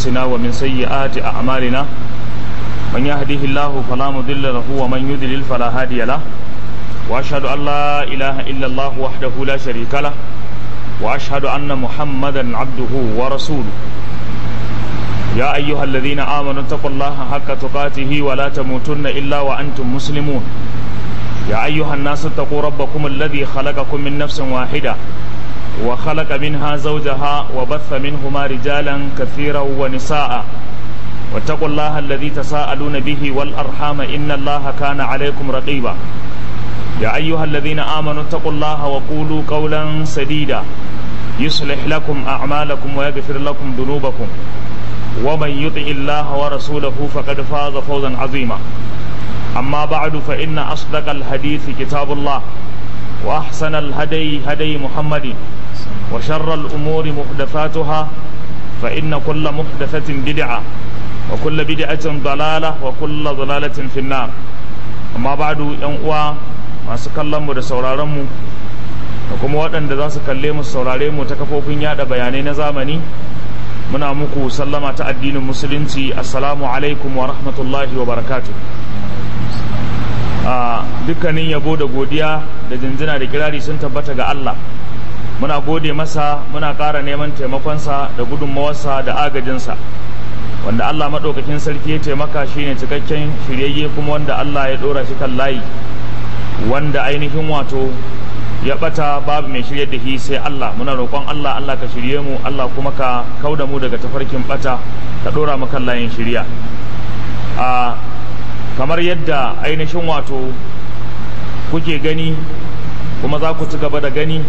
أنفسنا ومن سيئات أعمالنا من يهده الله فلا مضل له ومن يضلل فلا هادي له وأشهد أن لا إله إلا الله وحده لا شريك له وأشهد أن محمدا عبده ورسوله يا أيها الذين آمنوا اتقوا الله حق تقاته ولا تموتن إلا وأنتم مسلمون يا أيها الناس اتقوا ربكم الذي خلقكم من نفس واحدة وخلق منها زوجها وبث منهما رجالا كثيرا ونساء واتقوا الله الذي تساءلون به والأرحام إن الله كان عليكم رقيبا يا أيها الذين آمنوا اتقوا الله وقولوا قولا سديدا يصلح لكم أعمالكم ويغفر لكم ذنوبكم ومن يطع الله ورسوله فقد فاز فوزا عظيما أما بعد فإن أصدق الحديث كتاب الله وأحسن الهدي هدي محمد وشر الأمور محدثاتها فإن كل محدثة بدعة وكل بدعة ضلالة وكل ضلالة في النار أما بعد ينقوى ما سكلم da sauraronmu da kuma waɗanda za su kalle mu saurare mu ta kafofin yada bayanai na zamani muna muku sallama ta addinin musulunci assalamu alaikum wa rahmatullahi wa barakatuh a dukkanin yabo da godiya da jinjina da kirari sun tabbata ga Allah muna gode masa muna ƙara neman taimakonsa da gudunmawarsa da agajinsa wanda Allah maɗaukakin sarki ya taimaka shine cikakken shiryayye kuma wanda Allah ya ɗora shi kan layi wanda ainihin wato ya ɓata babu mai shirye da shi sai Allah muna roƙon Allah Allah ka shirye mu Allah kuma ka kauda mu daga tafarkin ɓata ka ɗora mu kan layin shirya a kamar yadda ainihin wato kuke gani kuma za ku ci gaba da gani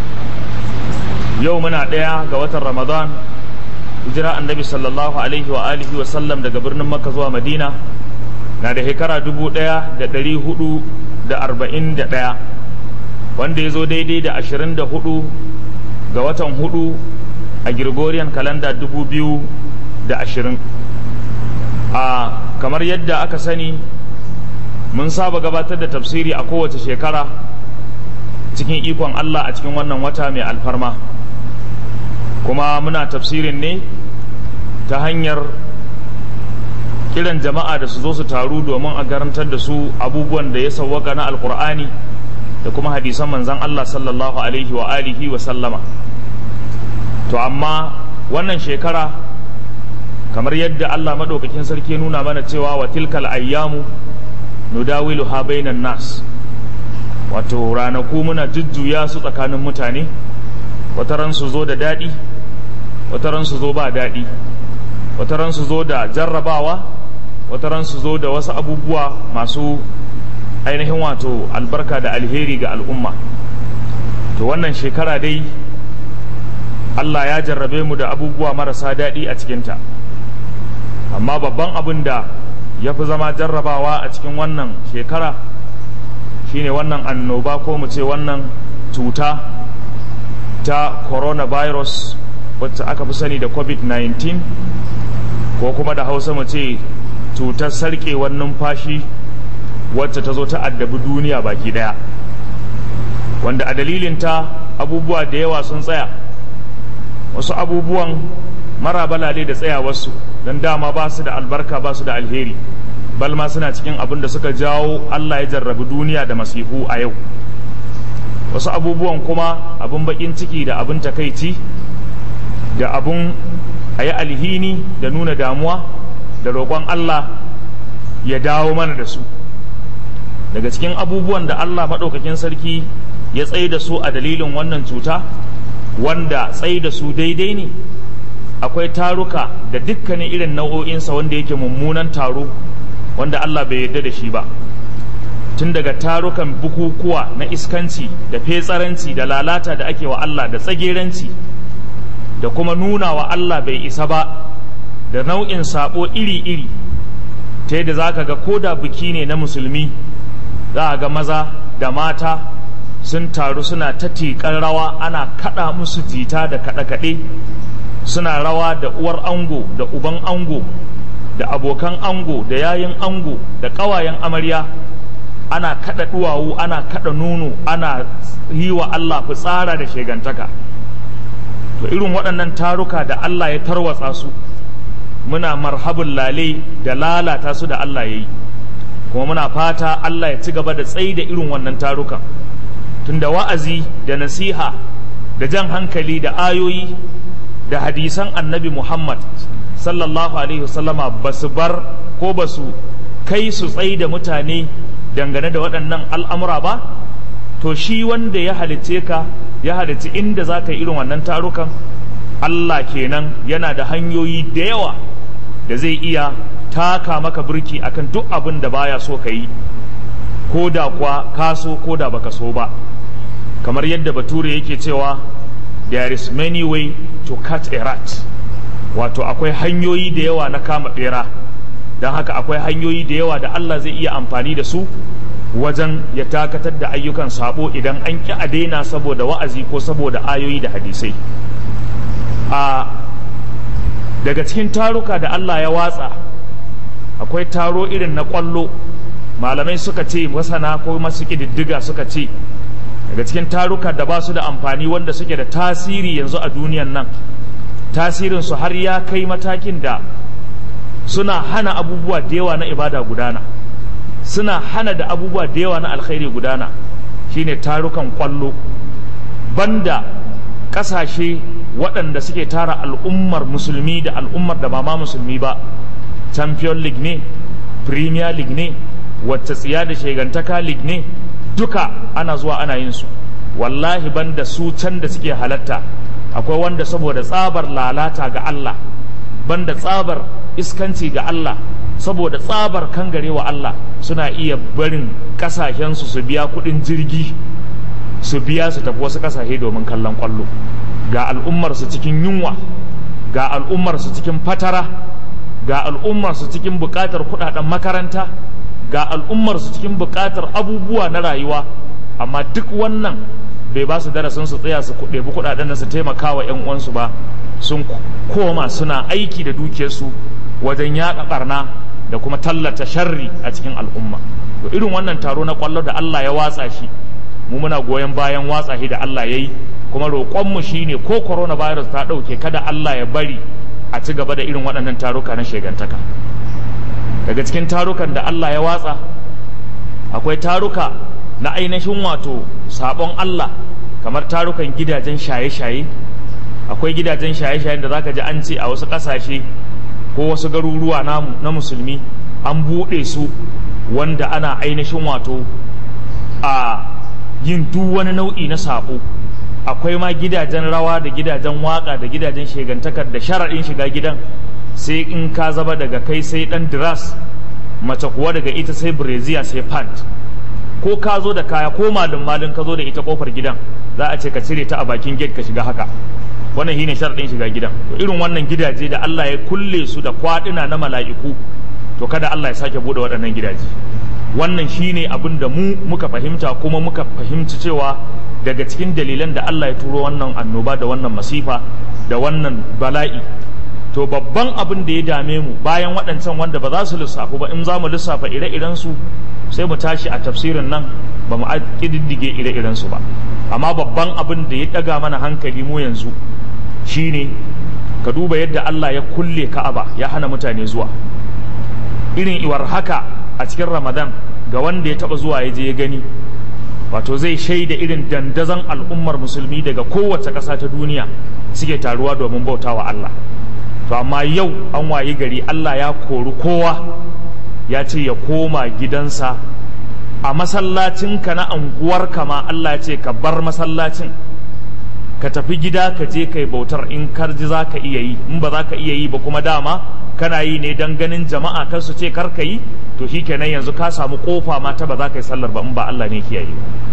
yau muna ɗaya ga watan ramadan hijira annabi sallallahu alaihi wa alihi wa sallam daga birnin makka zuwa madina na da shekara dubu ɗaya da ɗari hudu da arba'in da ɗaya wanda ya zo daidai da ashirin da hudu ga watan hudu a gregorian kalanda dubu biyu da ashirin a kamar yadda aka sani mun saba gabatar da tafsiri a kowace shekara cikin ikon Allah a cikin wannan wata mai alfarma kuma muna tafsirin ne ta hanyar kiran jama'a da su zo su taru domin a garantar da su abubuwan da ya sauwaka na alkur'ani da kuma hadisan manzan Allah sallallahu alaihi wa alihi wa sallama to amma wannan shekara kamar yadda Allah maɗaukakin sarki nuna mana cewa wa tilkal ayyamu nudawilu ha bainan nas wato ranaku muna jujjuya su tsakanin mutane wataran su zo da daɗi wataran su zo ba daɗi wataran su zo da jarrabawa wataran su zo da wasu abubuwa masu ainihin wato albarka da alheri ga al'umma to wannan shekara dai Allah ya jarrabe mu da abubuwa marasa daɗi a cikinta amma babban abin da ya fi zama jarrabawa a cikin wannan shekara shine wannan annoba ko mu ce wannan cuta ta coronavirus wacce aka fi sani da covid-19 ko kuma da hausa mu ce cutar sarkewar numfashi wacce ta zo ta addabi duniya baki daya wanda a dalilinta abubuwa da yawa sun tsaya wasu abubuwan mara balale da tsayawarsu don dama ba su da albarka ba su da alheri balma suna cikin abin da suka jawo Allah ya jarrabi duniya da masihu a yau wasu abubuwan kuma abin bakin ciki da abin takaici da abin a yi alhini da nuna damuwa da roƙon Allah ya dawo mana da su daga cikin abubuwan da Allah maɗaukakin sarki ya tsaye da su a dalilin wannan cuta wanda tsaye da su daidai ne akwai taruka da dukkanin irin nau'o'insa wanda yake mummunan taro wanda Allah bai yarda da shi ba tun daga tarukan bukukuwa na iskanci da fetsaranci da lalata da ake wa Allah da tsageranci da kuma nuna wa Allah bai isa ba da nau'in sabo iri-iri ta yadda za ka ga ko da biki ne na musulmi za a ga maza da mata sun taru suna ta tiƙar rawa ana kaɗa musu jita da kaɗe-kaɗe suna rawa da uwar ango da uban ango da abokan ango da yayin ango da ƙawayen amarya ana kada duwawu ana kada nono ana yi wa Allah fitsara da shegantaka to irin waɗannan taruka da Allah ya tarwatsa su muna marhabin lale da lalata su da Allah ya yi kuma muna fata Allah ya ci gaba da tsayi da irin wannan tarukan tunda wa'azi da nasiha da jan hankali da ayoyi da hadisan annabi Muhammad sallallahu alaihi wasallama ba su bar ko ba su kai su tsayi da mutane dangane da waɗannan al'amura ba to shi wanda ya halicce ka ya halicci inda za ka yi irin wannan tarukan Allah kenan yana da hanyoyi da yawa da zai iya taka maka birki akan duk abin da baya so ka yi ko da kuwa ka so ko da baka so ba kamar yadda bature yake cewa there is many way to cut a rat wato akwai hanyoyi da yawa na kama bera don haka akwai hanyoyi da yawa da Allah zai iya amfani da su wajen ya takatar da ayyukan sabo idan an ƙi a daina saboda wa'azi ko saboda ayoyi da hadisai a daga cikin taruka da Allah ya watsa akwai taro irin na ƙwallo malamai suka ce masana ko masu ƙididdiga suka ce daga cikin taruka da ba su da amfani wanda suke da tasiri yanzu a duniyan nan tasirinsu har ya kai matakin da suna hana abubuwa da yawa na ibada gudana suna hana da abubuwa da yawa na alkhairi gudana shine tarukan kwallo banda kasashe waɗanda suke tara al'ummar musulmi da al'ummar da ba ma musulmi ba champion league ne premier league ne wacce tsiya da shegantaka league ne duka ana zuwa ana yin su wallahi banda su can da suke halatta akwai wanda saboda tsabar lalata ga Allah banda tsabar iskanci ga Allah saboda tsabar kangare wa Allah suna iya barin kasashensu su biya kudin jirgi su biya su tafi wasu kasashe domin kallon kwallo ga al'ummarsu cikin yunwa ga al'ummarsu cikin fatara ga al'ummarsu cikin bukatar kudaden makaranta ga al'ummarsu cikin bukatar abubuwa na rayuwa amma duk wannan bai ba su darasin su tsaya su ɗebi kudaden su taimaka wa 'yan uwansu ba sun koma suna aiki da dukiyarsu wajen yaƙa ɓarna da kuma tallata sharri a cikin al'umma to irin wannan taro na kwallo da Allah ya watsa shi mu muna goyon bayan watsa shi da Allah ya yi kuma roƙonmu shi ne ko coronavirus ta ɗauke kada Allah ya bari a ci gaba da irin waɗannan taruka na shegantaka daga cikin tarukan da Allah ya watsa akwai taruka na ainihin wato sabon Allah kamar tarukan gidajen shaye-shaye akwai gidajen shaye-shayen da zaka ji an ce a wasu ƙasashe ko wasu garuruwa namu na musulmi an buɗe su wanda ana ainihin wato a yin duk wani nau'i na saɓo akwai ma gidajen rawa da gidajen waƙa da gidajen shegantakar da sharaɗin shiga gidan sai in ka zaba daga kai sai ɗan diras mace kuwa daga ita sai breziya sai pant ko ka zo da kaya ko malin malin ka zo da ita kofar gidan za a ce ka cire ta a bakin gate ka shiga haka wannan shine sharadin shiga gidan to irin wannan gidaje da Allah ya kulle su da kwaduna na mala'iku to kada Allah ya sake bude waɗannan gidaje wannan shine abin da mu muka fahimta kuma muka fahimci cewa daga cikin dalilan da Allah ya turo wannan annoba da wannan masifa da wannan bala'i to babban abin da ya dame mu bayan waɗancan wanda ba za su lissafu ba in za mu lissafa ire-iren su sai mu tashi a tafsirin nan ba mu ƙididdige ire-iren su ba amma babban abin da ya ɗaga mana hankali mu yanzu shine ka duba yadda Allah ya kulle Ka'aba ya hana mutane zuwa irin iwar haka a cikin Ramadan ga wanda ya taba zuwa ya je ya gani wato zai shaida irin dandazon al'ummar musulmi daga kowace ƙasa ta duniya suke taruwa domin bautawa Allah to amma yau an wayi gari Allah ya kori kowa ya ce ya koma gidansa a masallacinka na anguwarka ma Allah ya ce ka bar masallacin ka tafi gida ka je kai bautar in karji za ka iya yi in ba za ka iya yi ba kuma dama kana yi ne don ganin jama'a kar su ce kar ka yi to shi kenan yanzu ka samu kofa ma ta ba za ka yi sallar ba in ba Allah ne kiyaye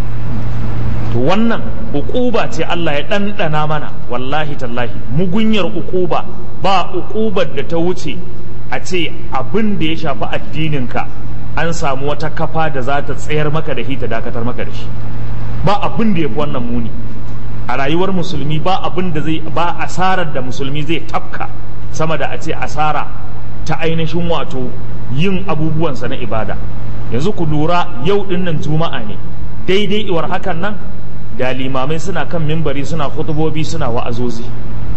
to wannan ukuba ce Allah ya ɗanɗana mana wallahi tallahi mugunyar ukuba ba ukubar da ta wuce a ce abin da ya shafi addininka an samu wata kafa da za ta tsayar maka da shi ta dakatar maka da shi ba abin da ya fi wannan muni a rayuwar musulmi ba abin da zai ba asarar da musulmi zai tafka sama da a ce asara ta ainihin wato yin abubuwansa na ibada yanzu ku lura yau dinnan juma'a ne daidai iwar hakan nan da limamai suna kan mimbari suna hutubobi suna wa'azozi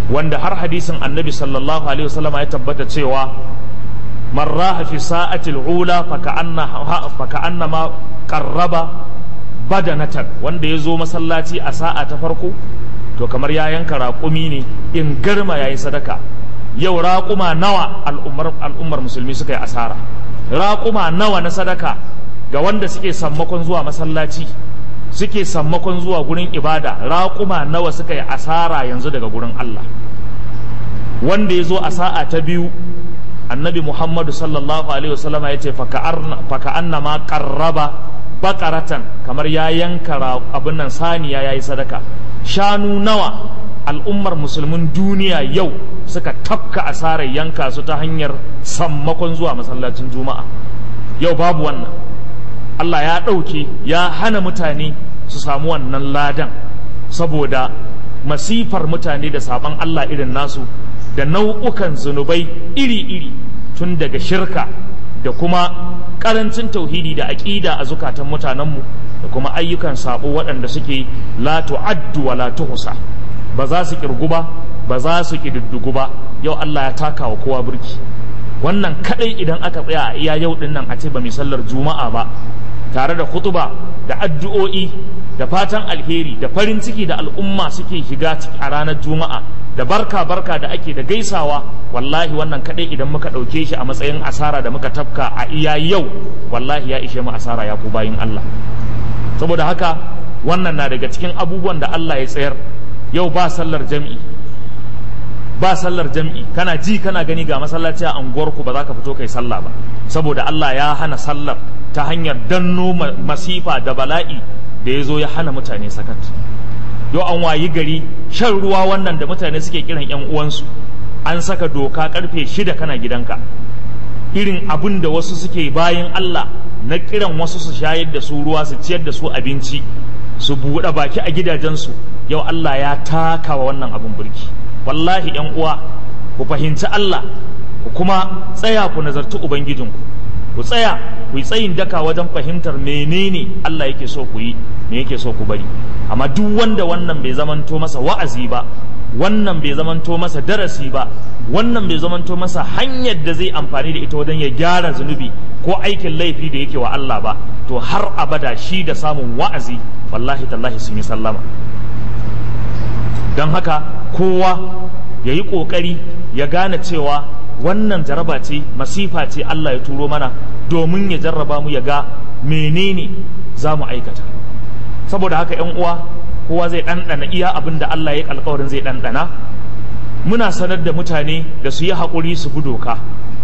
wanda har hadisin annabi sallallahu alaihi wasallam ya tabbata cewa man raha fi sa'ati al-ula fa ka'anna ma qarraba badanatan wanda ya zo masallaci a sa'a ta farko to kamar ya yanka raƙumi ne in garma yayi sadaka yau raƙuma nawa al'ummar al'ummar musulmi suka yi asara raƙuma nawa na sadaka ga wanda suke sammakon zuwa masallaci suke sammakon zuwa gurin ibada raƙuma nawa suka yi asara yanzu daga gurin Allah wanda ya zo a sa'a ta biyu annabi muhammadu sallallahu alaihi wasallam ya ce faka anna ma qarraba bakaratan kamar ya yanka abin nan saniya ya yi sadaka shanu nawa al'ummar musulmin duniya yau suka tafka asarar yanka su ta hanyar sammakon zuwa masallacin juma'a yau babu wannan Allah ya ɗauke ya hana mutane su samu wannan ladan saboda masifar mutane da saban Allah irin nasu da nau'ukan zunubai iri-iri tun daga shirka da kuma ƙarancin tauhidi da aƙida a zukatan mutanenmu da kuma ayyukan sabo waɗanda suke la tu'addu wa la tuhsa ba za su kirgu ba ba za su kididdigu ba yau Allah ya taka wa kowa burki wannan kadai idan aka tsaya a iya yau din nan a ce ba mai sallar juma'a ba tare da khutuba da addu'o'i da fatan alheri da farin ciki da al'umma suke shiga a ranar juma'a da barka barka da ake da gaisawa wallahi wannan kadai idan muka ɗauke shi a matsayin asara da muka tafka a iya yau wallahi ya ishe mu asara ya ku bayin Allah saboda haka wannan na daga cikin abubuwan da Allah ya tsayar yau ba sallar jam'i ba sallar jam'i kana ji kana gani ga masallaci a unguwarku ba za ka fito kai sallah ba saboda Allah ya hana sallar ta hanyar danno masifa da bala'i da ya zo ya hana mutane sakat yau an wayi gari shan ruwa wannan da mutane suke kiran yan uwansu an saka doka karfe shida kana gidanka irin abin da wasu suke bayan Allah na kiran wasu su shayar da su ruwa su ciyar da su abinci su buɗe baki a gidajensu yau Allah ya taka wa wannan abin burki wallahi yan uwa ku fahimci Allah ku kuma tsaya ku nazarci ubangijinku ku tsaya ku yi tsayin daka wajen fahimtar menene Allah yake so ku yi me yake so ku bari amma duk wanda wannan bai zamanto masa wa'azi ba wannan bai zamanto masa darasi ba wannan bai zamanto masa hanyar da zai amfani da ita wajen ya gyara zunubi ko aikin laifi da yake wa Allah ba to har abada shi da samun wa'azi wallahi tallahi sun yi sallama don haka kowa ya yi ƙoƙari ya gane cewa wannan jaraba ce masifa ce Allah ya turo mana domin ya jarraba mu ya ga menene za mu aikata saboda haka ‘yan uwa kowa zai ɗanɗana iya abin da Allah ya alkawarin zai ɗanɗana muna sanar da mutane da su yi haƙuri su bi doka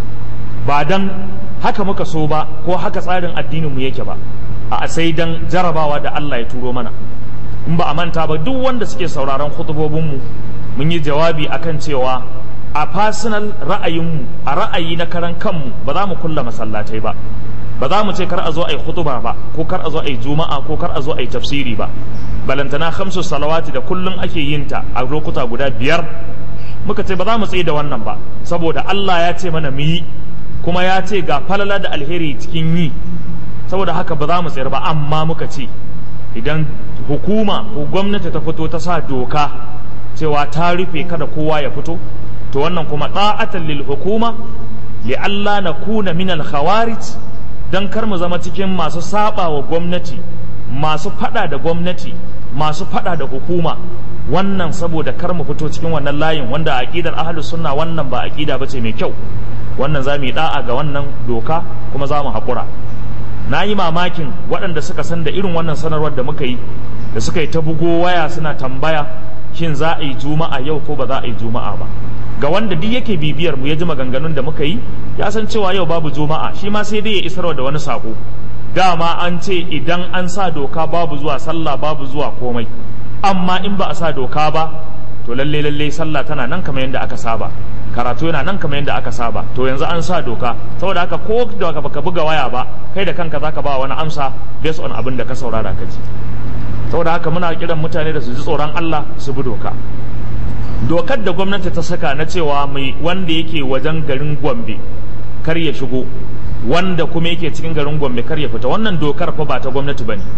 ba don haka muka so ba ko haka tsarin addininmu yake ba a sai don jarabawa da Allah ya turo mana in ba a manta ba duk wanda suke sauraron khutubobinmu mun yi jawabi akan cewa a personal ra'ayinmu a ra'ayi na karan kanmu ba za mu kulla masallatai ba ba za mu ce kar a zo a yi khutuba ba ko kar a zo a yi juma'a ko kar a zo a yi tafsiri ba balantana khamsu salawati da kullum ake yin ta a lokuta guda biyar muka ce ba za mu tsaye da wannan ba saboda Allah ya ce mana mu yi kuma ya ce ga falala da alheri cikin yi saboda haka ba za mu tsayar ba amma muka ce idan hukuma ko gwamnati ta fito ta sa doka cewa ta rufe kada kowa ya fito to wannan kuma da'atan lil hukuma li alla nakuna min al khawarij dan kar mu zama cikin masu saba wa gwamnati masu fada da gwamnati masu fada da hukuma wannan saboda kar mu fito cikin wannan layin wanda aqidar ahlus sunna wannan ba aqida bace mai kyau wannan za mu yi da'a ga wannan doka kuma za mu haƙura na yi mamakin waɗanda suka san da irin wannan sanarwar da muka yi da suka yi ta bugo waya suna tambaya shin za a yi juma'a yau ko ba za a yi juma'a ba ga wanda duk yake bibiyar mu ya ji maganganun da muka yi ya san cewa yau babu juma'a shi ma sai dai ya isarwa da wani sako dama an ce idan an sa doka babu zuwa sallah babu zuwa komai amma in ba a sa doka ba to lalle lalle sallah tana nan kamar yadda aka saba karatu yana nan kamar yadda aka saba to yanzu an sa doka saboda haka ko da baka buga waya ba kai da kanka zaka ba wani amsa based on abin da ka saurara ka ji saboda haka muna kiran mutane da su ji tsoron Allah su bi doka dokar da gwamnati ta saka na cewa mai wanda yake wajen garin Gombe kar ya shigo wanda kuma yake cikin garin Gombe kar ya fita wannan dokar fa ba ta gwamnati bane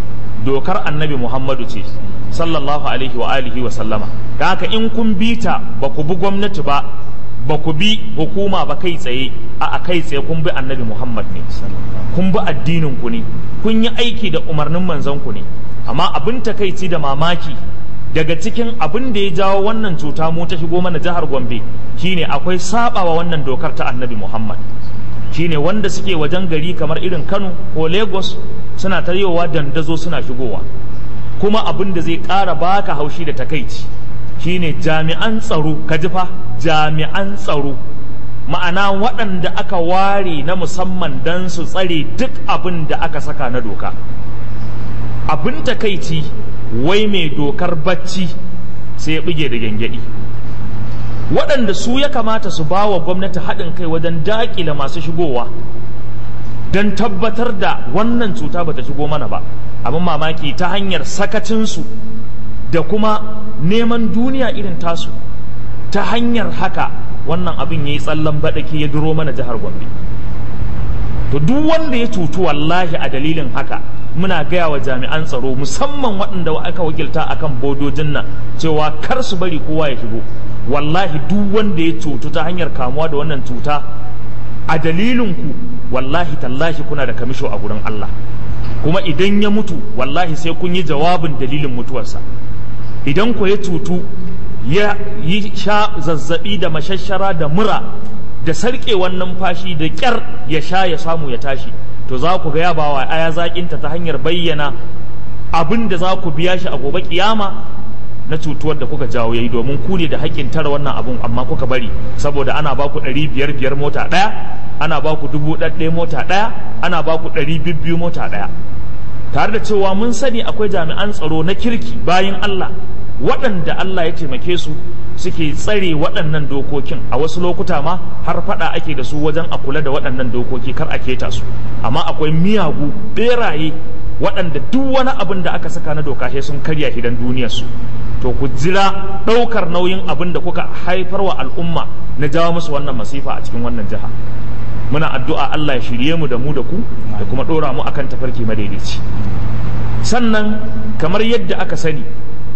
dokar annabi muhammadu ce sallallahu alaihi wa alihi wa sallama da haka in kun bi ta ba ku bi gwamnati ba ba ku bi hukuma ba kai tsaye a kai tsaye kun bi annabi muhammad ne kun bi addinin ku ne kun yi aiki da umarnin manzon ku ne amma abin takaici da mamaki daga cikin abin da ya jawo wannan cuta mu ta shigo mana jihar gombe shine akwai sabawa wannan dokar ta annabi muhammad shine wanda suke wajen gari kamar irin kano ko lagos suna taryowa dandazo suna shigowa kuma abin da zai ƙara baka haushi da takaici shine jami'an tsaro ka ji fa jami'an tsaro ma'ana waɗanda aka ware na musamman don su tsare duk abin da aka saka na doka abin takaici wai mai dokar bacci sai ya buge da gyangyaɗi waɗanda su ya kamata su ba wa gwamnati haɗin kai wajen daƙile masu shigowa don tabbatar da wannan cuta bata shigo mana ba abin mamaki ta hanyar sakacinsu da kuma neman duniya irin tasu ta hanyar haka wannan abin ya yi tsallan baɗaki ya duro mana jihar gombe to duk wanda ya cutu wallahi a dalilin haka muna gaya wa jami'an tsaro musamman waɗanda aka wakilta akan bodojin nan cewa kar su bari kowa ya shigo wallahi duk wanda ya cutu ta hanyar kamuwa da wannan cuta a dalilin ku wallahi tallahi kuna da kamisho a gurin Allah kuma idan ya mutu wallahi sai kun yi jawabin dalilin mutuwarsa idan ku ya cutu ya yi sha zazzabi da mashashara da mura da sarƙewar numfashi da ƙyar ya sha ya samu ya tashi to za ku ga ya bawa aya zaƙinta ta hanyar bayyana abin da za ku biya shi a gobe kiyama na cutuwar da kuka jawo yayi domin ku ne da haƙƙin tara wannan abun amma kuka bari saboda ana ba ku ɗari biyar biyar mota ɗaya ana ba ku dubu ɗaɗɗaya mota ɗaya ana ba ku ɗari bibbiyu mota ɗaya tare da cewa mun sani akwai jami'an tsaro na kirki bayan Allah waɗanda Allah ya taimake su suke tsare waɗannan dokokin a wasu lokuta ma har faɗa ake da su wajen a kula da waɗannan dokoki kar a keta su amma akwai miyagu ɓeraye waɗanda duk wani abin da aka saka na doka sai sun karya hidan duniyarsu to ku jira ɗaukar nauyin abin da kuka haifar wa al'umma na jawo musu wannan masifa a cikin wannan jiha muna addu'a Allah ya shirye mu da mu da ku da kuma ɗora mu akan tafarki madaidaici sannan kamar yadda aka sani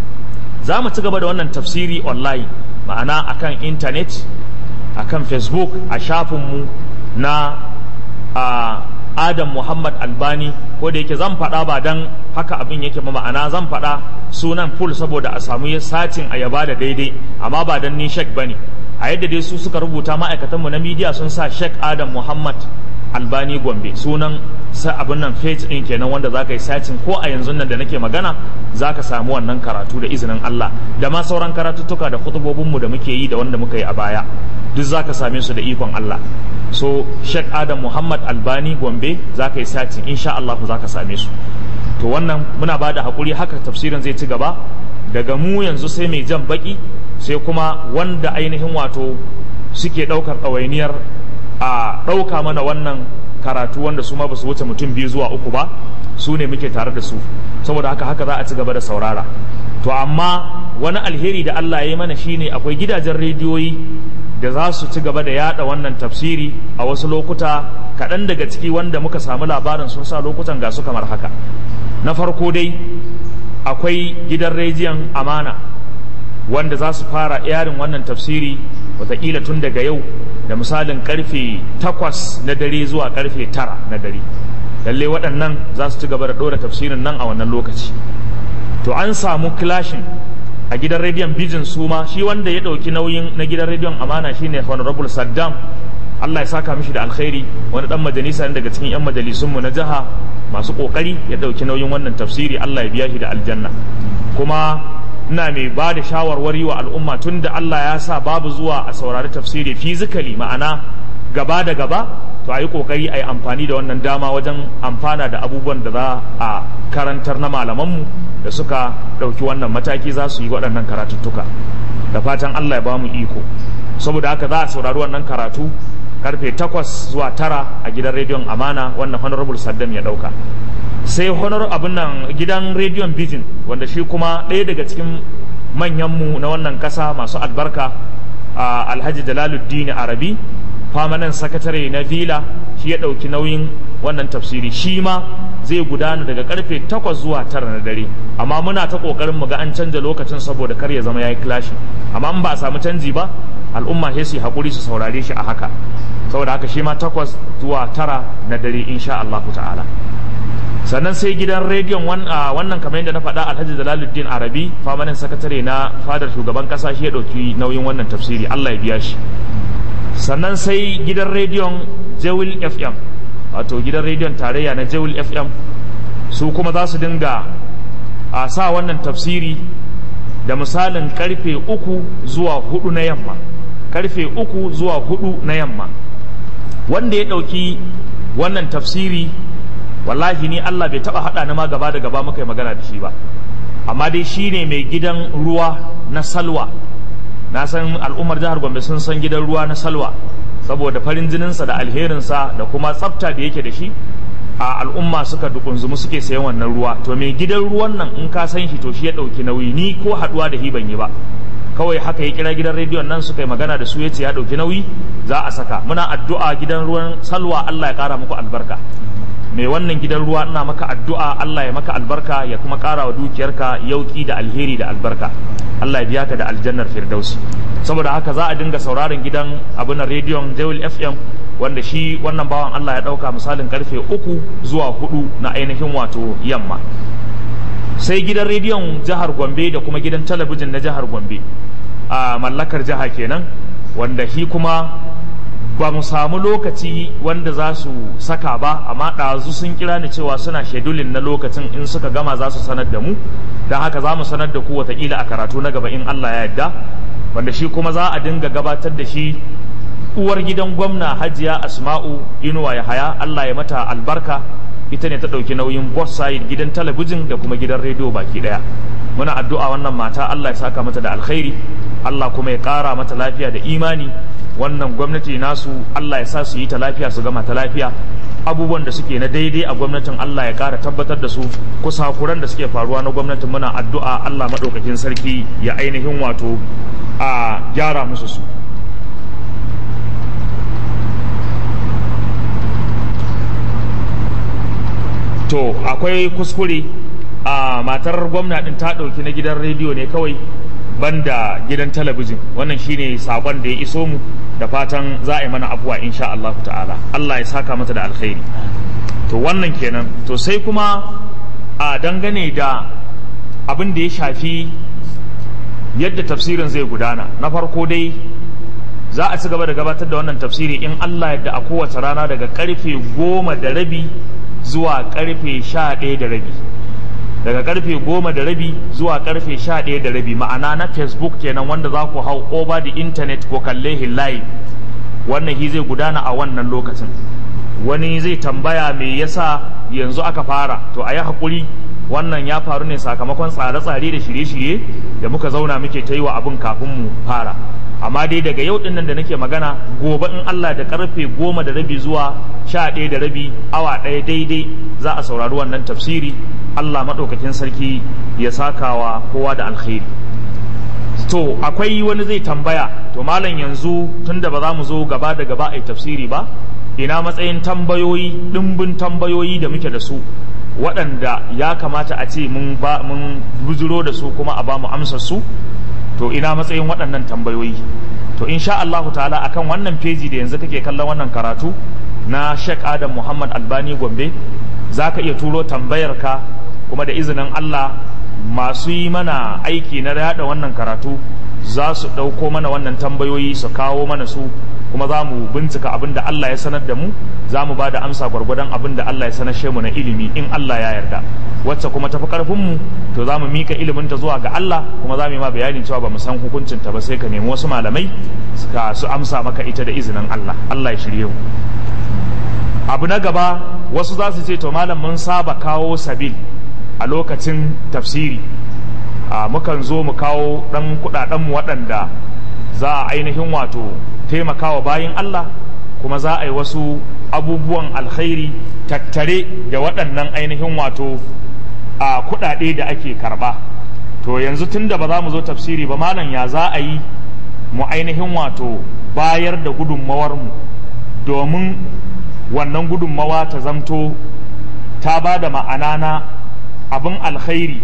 za mu ci gaba da wannan tafsiri online ma'ana akan intanet akan facebook a shafinmu na a adam muhammad albani ko da yake zan faɗa ba don haka abin yake ba ma'ana zan faɗa sunan full saboda a samu sacin a yaba da daidai amma ba don ni shek ba ne a yadda dai su suka rubuta ma'aikatanmu na midiya sun sa shek adam muhammad albani gombe sunan sa abin nan page din kenan wanda zaka yi sacin ko a yanzu nan da nake magana zaka samu wannan karatu da izinin Allah da ma sauran karatuttuka da khutubobin mu da muke yi da wanda muka yi a baya duk zaka same su da ikon Allah so Sheikh Adam Muhammad Albani Gombe zaka yi sacin insha Allah zaka same su to wannan muna ba da hakuri haka tafsirin zai ci gaba daga mu yanzu sai mai jan baki sai kuma wanda ainihin wato suke ɗaukar ɗawainiyar a ɗauka mana wannan karatu wanda su ma ba su wuce mutum biyu zuwa uku ba su ne muke tare da su saboda haka haka za a ci gaba da saurara to amma wani alheri da Allah ya yi mana shine akwai gidajen rediyoyi da za su ci gaba da yada wannan tafsiri a wasu lokuta kaɗan daga ciki wanda muka samu labarin sun sa lokutan ga su kamar haka na farko dai akwai gidan rediyon amana wanda za su fara yarin wannan tafsiri wataƙila tun daga yau da misalin karfe takwas na dare zuwa karfe tara na dare lalle waɗannan za su ci gaba da ɗora tafsirin nan a wannan lokaci to an samu clashin a gidan rediyon bijin suma shi wanda ya ɗauki nauyin na gidan rediyon amana shine honorable saddam allah ya saka mishi da alkhairi wani ɗan majalisa daga cikin 'yan majalisunmu na jiha masu ƙoƙari ya ɗauki nauyin wannan tafsiri allah ya biya shi da aljanna kuma ina mai ba da shawarwari wa al'umma tun da Allah ya sa babu zuwa a saurari tafsiri fizikali ma'ana gaba da gaba to a yi ƙoƙari a yi amfani da wannan dama wajen amfana da abubuwan da za a karantar na malamanmu da suka ɗauki wannan mataki za su yi waɗannan karatuttuka da fatan Allah ya ba mu iko saboda haka za a saurari wannan karatu karfe takwas zuwa tara a gidan rediyon amana wannan honorable saddam ya ɗauka sai honor abin nan gidan rediyon bijin wanda shi kuma ɗaya daga cikin manyanmu na wannan ƙasa masu albarka a alhaji jalaluddin arabi famanan sakatare na vila shi ya ɗauki nauyin wannan tafsiri shi ma zai gudana daga karfe 8 zuwa 9 na dare amma muna ta kokarin mu ga an canja lokacin saboda kar ya zama yayi clash amma in ba a samu canji ba al'umma sai su hakuri su saurare shi a haka saboda haka shi ma 8 zuwa 9 na dare insha Allah ta'ala sannan sai gidan rediyon wannan kamar yadda na faɗa alhaji jalaluddin arabi famanin sakatare na fadar shugaban ƙasa shi ya ɗauki nauyin wannan tafsiri allah ya biya shi sannan sai gidan rediyon jewil fm wato gidan rediyon tarayya na jewil fm su kuma za su dinga a sa wannan tafsiri da misalin karfe uku zuwa hudu na yamma karfe uku zuwa hudu na yamma wanda ya ɗauki wannan tafsiri wallahi ni Allah bai taba hada ni ma gaba da gaba muka yi magana da shi ba amma dai shine mai gidan ruwa na salwa na san al'ummar jihar Gombe sun san gidan ruwa na salwa saboda farin jininsa da alherinsa da kuma tsafta da yake da shi a al'umma suka dukunzumu suke sayan wannan ruwa to mai gidan ruwan nan in ka san shi to shi ya dauki nauyi ni ko haduwa da hi ban yi ba kawai haka ya kira gidan rediyon nan suka yi magana da su yace ya dauki nauyi za a saka muna addu'a gidan ruwan salwa Allah ya kara muku albarka mai wannan gidan ruwa ina maka addu'a Allah ya maka albarka ya kuma ƙara wa dukiyarka yauki da alheri da albarka Allah ya biya ka da aljannar firdausi saboda haka za a dinga sauraron gidan abin rediyon Jewel FM wanda shi wannan bawan Allah ya ɗauka misalin karfe uku zuwa hudu na ainihin wato yamma sai gidan rediyon jihar Gombe da kuma gidan talabijin na jihar Gombe a mallakar jiha kenan wanda shi kuma ba mu samu lokaci wanda za su saka ba amma ɗazu sun kira ni cewa suna shedulin na lokacin in suka gama za su sanar da mu don haka za mu sanar da ku watakila a karatu na gaba in Allah ya yarda wanda shi kuma za a dinga gabatar da shi uwar gidan gwamna hajiya asma'u inuwa ya haya Allah ya mata albarka ita ne ta ɗauki nauyin boss side gidan talabijin da kuma gidan rediyo baki ɗaya muna addu'a wannan mata Allah ya saka mata da alkhairi Allah kuma ya ƙara mata lafiya da imani wannan gwamnati nasu Allah ya sa su yi ta lafiya su gama ta lafiya abubuwan da suke na daidai a gwamnatin Allah ya ƙara tabbatar da su kusakuran da suke faruwa na gwamnatin muna addu'a Allah maɗaukakin sarki ya ainihin wato a gyara musu su to akwai kuskure a matar gwamna din ta ɗauki na gidan rediyo ne kawai banda gidan talabijin wannan shine sakon da ya iso mu da fatan za a yi mana abuwa insha Allah ta'ala Allah ya saka mata da alkhairi to wannan kenan to sai kuma a dangane da abin da ya shafi yadda tafsirin zai gudana na farko dai za a ci gaba da gabatar da wannan tafsiri in Allah yadda a kowace rana daga karfe goma da rabi zuwa karfe sha ɗaya da rabi daga karfe goma da rabi zuwa karfe sha ɗaya da rabi ma'ana na facebook kenan wanda za ku hau over the internet ko kalle live wannan hi zai gudana a wannan lokacin wani zai tambaya me yasa yanzu aka fara to a yi haƙuri wannan ya faru ne sakamakon tsare-tsare da shirye-shirye da muka zauna muke ta yi wa abin kafin mu fara amma dai daga yau dinnan da nake magana gobe in Allah da karfe goma da rabi zuwa sha ɗaya da rabi awa ɗaya daidai za a saurari wannan tafsiri Allah maɗaukakin sarki ya sakawa kowa da alkhairi to akwai wani zai tambaya to malam yanzu tunda ba za mu zo gaba da gaba a tafsiri ba ina matsayin tambayoyi ɗimbin tambayoyi da muke da su waɗanda ya kamata a ce mun ba mun bujiro da su kuma a ba mu amsar su to ina matsayin waɗannan tambayoyi to insha Allah ta'ala akan wannan feji da yanzu kake kallon wannan karatu na Sheikh Adam Muhammad Albani Gombe zaka iya turo tambayar ka kuma da izinin Allah masu yi mana aiki na yada wannan karatu za su ɗauko mana wannan tambayoyi su kawo mana su kuma za mu bincika abin da Allah ya sanar da mu za mu ba da amsa gwargwadon abin da Allah ya sanar mu na ilimi in Allah ya yarda wacce kuma tafi karfin mu to za mu mika ilimin ta zuwa ga Allah kuma za mu yi ma bayanin cewa ba mu san hukuncin ta ba sai ka nemi wasu malamai suka su amsa maka ita da izinin Allah Allah ya shirye mu abu na gaba wasu za su ce to malam mun saba kawo sabil a lokacin tafsiri a mukan zo mu kawo ɗan kuɗaɗenmu waɗanda za a ainihin wato taimakawa bayin Allah kuma za a yi wasu abubuwan alkhairi tattare da waɗannan ainihin wato a kuɗaɗe da ake karɓa to yanzu tun da ba za mu zo tafsiri ba malam ya za a yi mu ainihin wato bayar da gudunmawarmu domin wannan gudunmawa ta zamto ta ba da ma'ana na abin alkhairi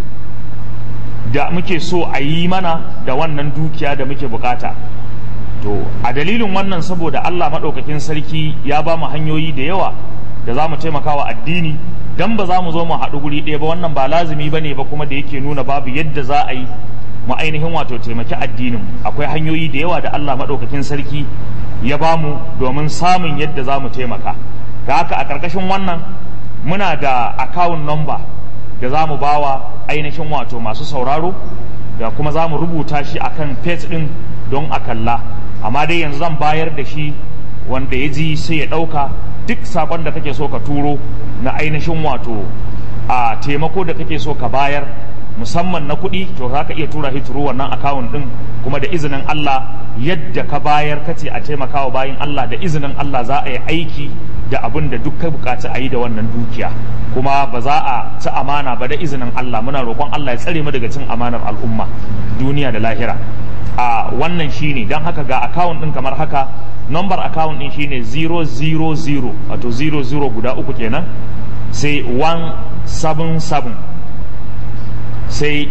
da muke so a yi mana da wannan dukiya da muke bukata to a dalilin wannan saboda Allah maɗaukakin sarki ya ba mu hanyoyi da yawa da za mu taimaka wa addini dan ba za mu zo mu haɗu guri ɗaya ba wannan ba lazumi ba ne ba kuma da yake nuna babu yadda za a yi mu ainihin wato taimaki addinin akwai hanyoyi da yawa da Allah maɗaukakin sarki ya ba mu domin samun yadda za mu taimaka da haka a ƙarƙashin wannan muna da account number da za mu ba wa ainihin wato masu sauraro da kuma za mu rubuta shi akan page ɗin don a kalla amma dai yanzu zan bayar da shi wanda ya ji sai ya ɗauka duk sakon da kake so ka turo na ainihin wato a taimako da kake so ka bayar musamman na kuɗi to za ka iya tura shi turo wannan akawun ɗin kuma da izinin Allah yadda ka bayar kace a taimakawa bayan Allah da izinin Allah za a yi aiki da abin da duk ka bukaci a yi da wannan dukiya kuma ba za a ci amana ba da izinin Allah muna roƙon Allah ya tsare mu daga cin amanar al'umma duniya da lahira a wannan shine don haka ga akawun ɗin kamar haka number account din shine 000 wato 00 guda uku kenan sai 177 sai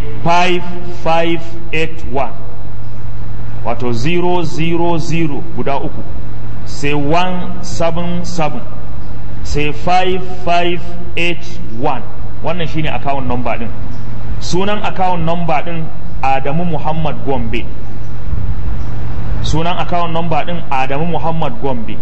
5581 wato 000 guda uku sai 177 sai 5581 wannan shine account number din sunan account number din Adamu Muhammad Gombe sunan account number din Adamu Muhammad Gombe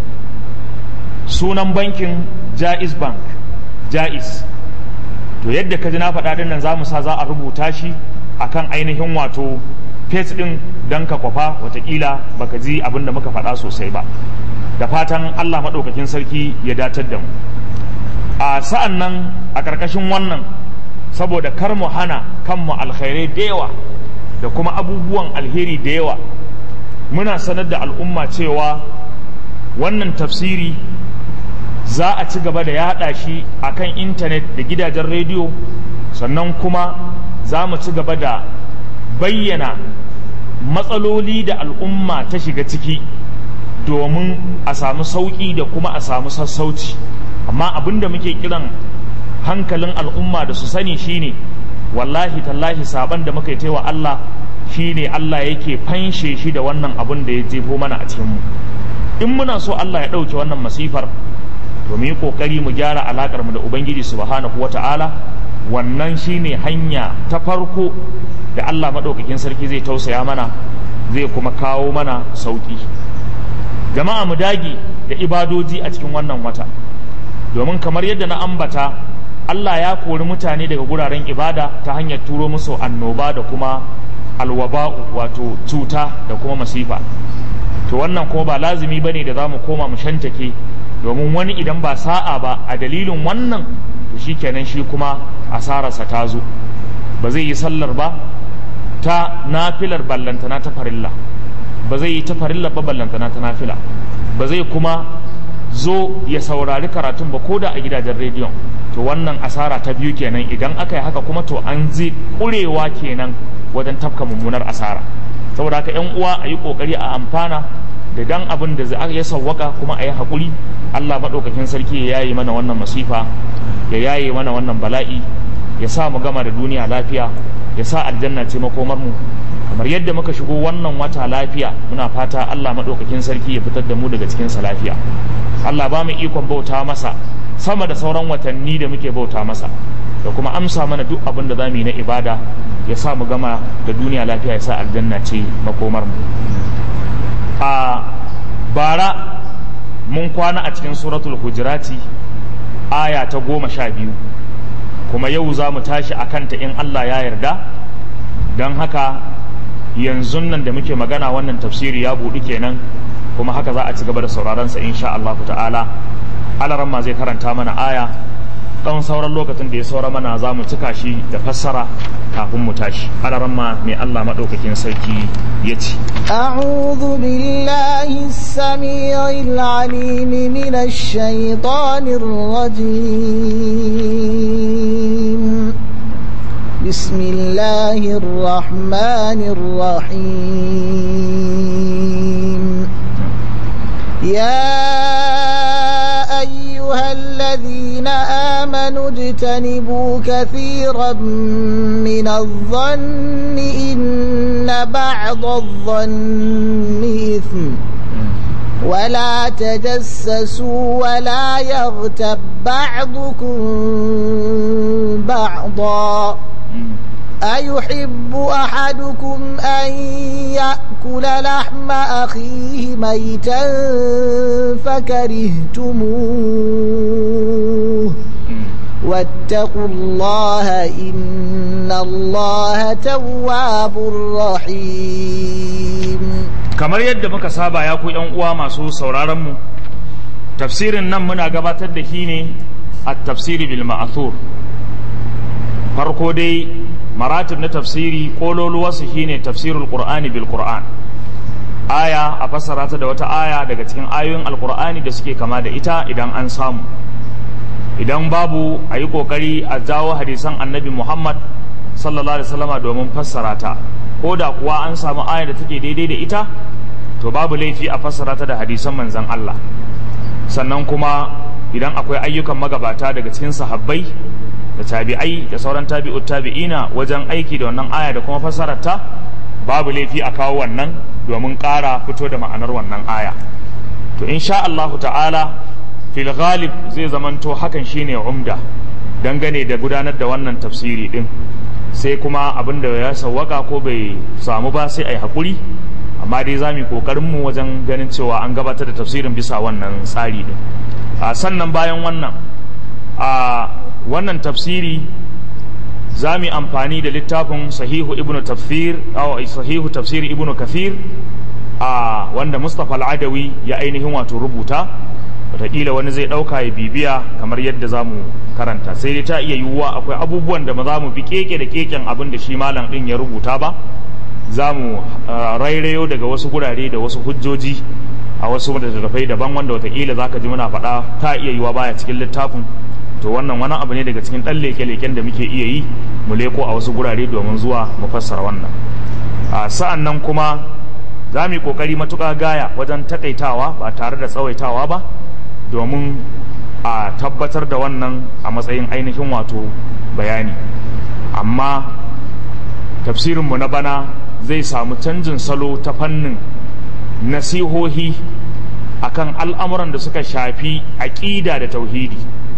sunan bankin Jaiz Bank Jaiz to yadda ka ji na faɗa din nan za mu sa za a rubuta shi akan ainihin wato page din don ka kwafa watakila baka ji abin da muka faɗa sosai ba da fatan Allah maɗaukakin sarki ya datar da mu a sa'an nan a ƙarƙashin wannan saboda kar mu hana kanmu alkhairai da yawa da kuma abubuwan alheri da yawa muna sanar da al'umma cewa wannan tafsiri za a ci gaba da yaɗa shi a kan intanet da gidajen rediyo sannan kuma za mu ci gaba da bayyana matsaloli da al'umma ta shiga ciki domin a samu sauƙi da kuma a samu sassauci amma abin da muke kiran hankalin al'umma da su sani shine wallahi tallahi saban da muka yi wa Allah shine Allah yake fanshe shi da wannan abin da ya jefo mana a cikin mu in muna so Allah ya ɗauke wannan masifar to mu yi ƙoƙari mu gyara alaƙar mu da Ubangiji subhanahu wata'ala wannan shine hanya ta farko da Allah maɗaukakin sarki zai tausaya mana zai kuma kawo mana sauƙi jama'a mu dage da ibadoji a cikin wannan wata domin kamar yadda na ambata Allah ya kori mutane daga guraren ibada ta hanyar turo musu annoba da kuma alwaba'u wato cuta da kuma masifa to wannan kuma ba lazumi bane da za mu koma mu shantake domin wani idan ba sa'a ba a dalilin wannan to shikenan shi kuma asararsa ta zo ba zai yi sallar ba ta nafilar ballantana ta farilla ba zai yi ta farilla ba ballantana ta nafila ba zai kuma zo ya saurari karatun ba ko da a gidajen rediyon to wannan asara ta biyu kenan idan aka yi haka kuma to an zai kurewa kenan wajen tafka mummunar asara saboda haka yan uwa a yi kokari a amfana da dan abin da ya sawwaka kuma a yi haƙuri allah maɗaukakin sarki ya yaye mana wannan masifa ya yaye mana wannan bala'i ya sa mu gama da duniya lafiya ya sa aljanna ce makomar mu kamar yadda muka shigo wannan wata lafiya muna fata allah maɗaukakin sarki ya fitar da mu daga cikinsa lafiya allah ba mu ikon bauta masa sama da sauran watanni da muke bauta masa da kuma amsa mana duk abin da za mu yi na ibada ya sa mu gama da duniya lafiya ya sa aljanna ce makomar mu a bara mun kwana a cikin suratul hujurati aya ta goma sha biyu kuma yau za mu tashi a kanta in Allah ya yarda don haka yanzu nan da muke magana wannan tafsiri ya buɗu kenan kuma haka za a ci gaba da sauraronsa insha Allah ta'ala alaran ma zai karanta mana aya ɗan sauran lokacin da ya saura mana za mu cika shi da fassara kafin mu tashi alaran ma mai Allah maɗaukakin sarki ya ce أعوذ بالله السميع العليم من الشيطان الرجيم بسم الله الرحمن الرحيم يا أيها الذين واجتنبوا كثيرا من الظن إن بعض الظن إثم ولا تجسسوا ولا يغتب بعضكم بعضا أيحب أحدكم أن يأكل لحم أخيه ميتا فكرهتموه واتقوا الله إن الله تواب رحيم kamar yadda muka saba ya ku yan uwa masu sauraron mu tafsirin nan muna gabatar da shi ne a tafsiri bil ma'thur farko dai maratib na tafsiri kololuwarsu shine tafsirul qur'ani bil qur'an aya a fassara ta da wata aya daga cikin ayoyin alqur'ani da suke kama da ita idan an samu idan babu a yi kokari a jawo hadisan annabi muhammad sallallahu alaihi wasallama domin fassara ta ko da kuwa an samu aya da take daidai da ita to babu laifi a fassara ta da hadisan manzon Allah sannan kuma idan akwai ayyukan magabata daga cikin sahabbai da tabi'ai da sauran tabi'ut tabi'ina wajen aiki da wannan aya da kuma fassarar ta babu laifi a kawo wannan domin ƙara fito da ma'anar wannan aya to insha Allah ta'ala fil ghalib zai zamanto hakan shine umda dangane da gudanar da wannan tafsiri din sai kuma abin da ya sawwaka ko bai samu ba sai ai hakuri amma dai za mu yi kokarin mu wajen ganin cewa an gabatar da tafsirin bisa wannan tsari din a sannan bayan wannan a wannan tafsiri za mu yi amfani da littafin sahihu ibnu tafsir aw sahihu tafsir ibnu kathir a wanda mustapha al'adawi ya ainihin wato rubuta wataƙila wani zai ɗauka ya bibiya kamar yadda za mu karanta sai dai ta iya yiwuwa akwai abubuwan da ba za mu bi keke da keken abin da shi malam ɗin ya rubuta ba za mu rairayo daga wasu gurare da wasu hujjoji a wasu littattafai daban wanda wataƙila za ka ji muna faɗa ta iya yiwuwa baya cikin littafin to wannan wani abu ne daga cikin ɗan leke-leken da muke iya yi mu leko a wasu gurare domin zuwa mu fassara wannan sa'an nan kuma za mu yi ƙoƙari matuƙa gaya wajen taƙaitawa ba tare da tsawaitawa ba domin a tabbatar da wannan a matsayin ainihin wato bayani amma tafsirinmu na bana zai samu canjin salo ta fannin nasihohi akan al'amuran da suka shafi aƙida da tauhidi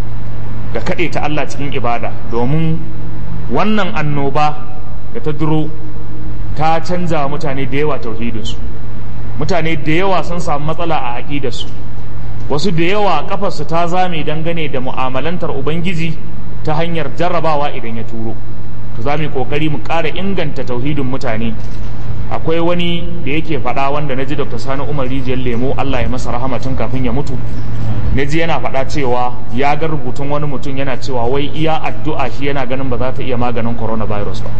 da kaɗe ta Allah cikin ibada domin wannan annoba da ta duro ta canza wa mutane da yawa tauhidinsu mutane da yawa sun samu matsala a aƙidarsu wasu da yawa kafarsu ta zame dangane da mu'amalantar ubangiji ta hanyar jarrabawa idan ya turo to za mu yi kokari mu ƙara inganta tauhidin mutane akwai wani da yake faɗa wanda na ji dr sani umar rijiyar lemo allah ya masa rahama tun kafin ya mutu na ji yana faɗa cewa ya ga rubutun wani mutum yana cewa wai iya addu'a shi yana ganin ba za ta iya maganin coronavirus ba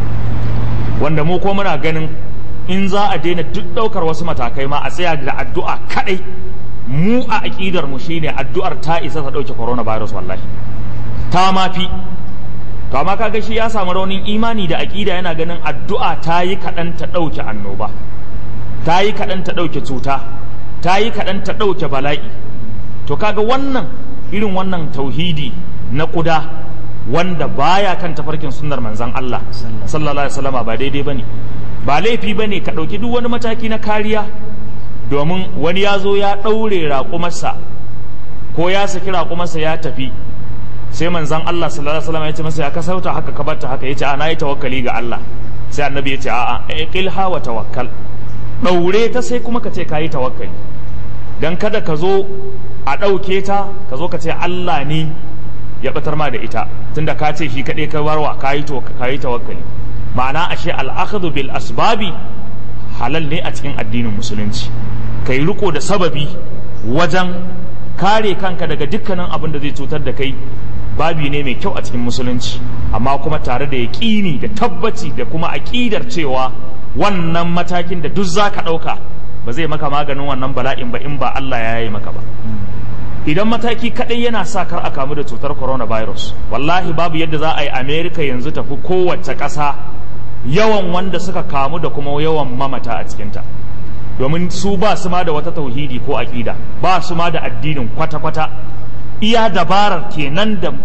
wanda mu ko muna ganin in za a daina duk ɗaukar wasu matakai ma a tsaya da addu'a kaɗai mu a aƙidar mu shine addu'ar ta isa ta ɗauke coronavirus wallahi ta ma fi to amma kaga shi ya samu raunin imani da aƙida yana ganin addu'a ta yi kaɗan ta ɗauke annoba ta yi kaɗan ta ɗauke cuta ta yi kaɗan ta ɗauke bala'i to kaga wannan irin wannan tauhidi na ƙuda wanda baya kan tafarkin sunnar manzon Allah sallallahu alaihi wasallama ba daidai bane ba laifi bane ka ɗauki duk wani mataki na kariya domin wani ya zo ya ɗaure raƙumarsa ko ya saki raƙumarsa ya tafi sai manzan Allah sallallahu alaihi wasallam ya ce masa ya kasauta haka ka barta haka yace a na yi tawakkali ga Allah sai annabi ya ce a'a iqilha wa tawakkal ɗaure ta sai kuma ka ce ka yi tawakkali dan kada ka zo a ɗauke ta ka zo ka ce Allah ne ya batar ma da ita tunda ka ce shi kaɗai ka warwa ka yi tawakkali ma'ana ashe al'akhadhu bil asbabi halal ne a cikin addinin musulunci kai riko da sababi wajen kare kanka daga dukkanin abin da zai cutar da kai babi ne mai kyau a cikin musulunci amma kuma tare da yaƙini da tabbaci da kuma aƙidar cewa wannan matakin da duk za ka ɗauka ba zai maka maganin wannan bala'in ba in ba Allah ya yi maka ba idan mataki kaɗai yana sa kar a kamu da cutar coronavirus wallahi babu yadda za a yi america yanzu tafi kowace ƙasa yawan wanda suka kamu da kuma yawan mamata a cikinta domin su ba su ma da wata tauhidi ko aƙida ba su ma da addinin kwata-kwata iya dabarar kenan da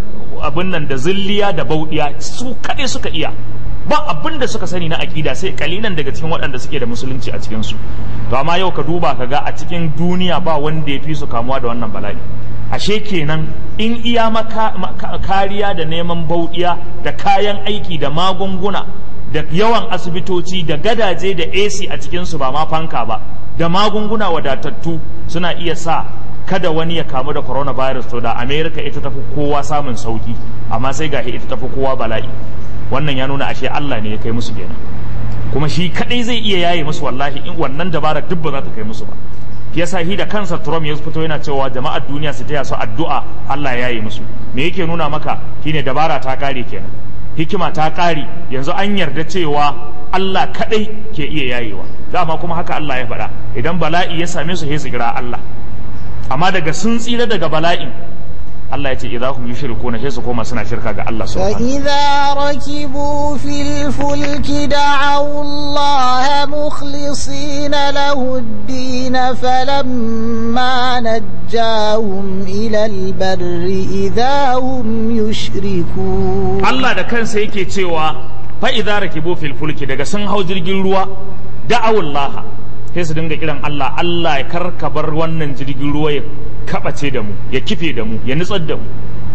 abin nan da zilliya da bauɗiya su kaɗai suka iya ba abin da suka sani na aƙida sai kalilan daga cikin waɗanda suke da musulunci a cikinsu to amma yau ka duba ka ga a cikin duniya ba wanda ya fi su kamuwa da wannan bala'i ashe kenan in iya maka kariya da neman bauɗiya da kayan aiki da magunguna da yawan asibitoci da gadaje da AC a cikinsu ba ma fanka ba da magunguna wadatattu suna iya sa kada wani ya kamu da coronavirus to da America ita tafi kowa samun sauki amma sai ga ita tafi kowa bala'i wannan ya nuna ashe Allah ne ya kai musu kenan kuma shi kadai zai iya yaye musu wallahi in wannan dabara duk ba za ta kai musu ba yasa shi da kansa Trump ya fito yana cewa jama'ar duniya su taya su addu'a Allah ya yaye musu me yake nuna maka shine dabara ta kare kenan hikima ta kare yanzu an yarda cewa Allah kadai ke iya yayewa dama kuma haka Allah ya faɗa idan bala'i ya same su sai su kira Allah amma daga sun tsira daga bala'in Allah ya ce idza hum yushrikuna sai su koma suna shirka ga Allah subhanahu فإذا ركبوا في الفلك دعوا الله مخلصين له الدين فلما نجاهم إلى البر إذا هم يشركون Allah da kansa yake cewa fa idza rakibu fil fulki daga sun hau jirgin ruwa da'awullaha sai su dinga kiran Allah Allah ya karka bar wannan jirgin ruwa ya kabace da mu ya kife da mu ya nutsar da mu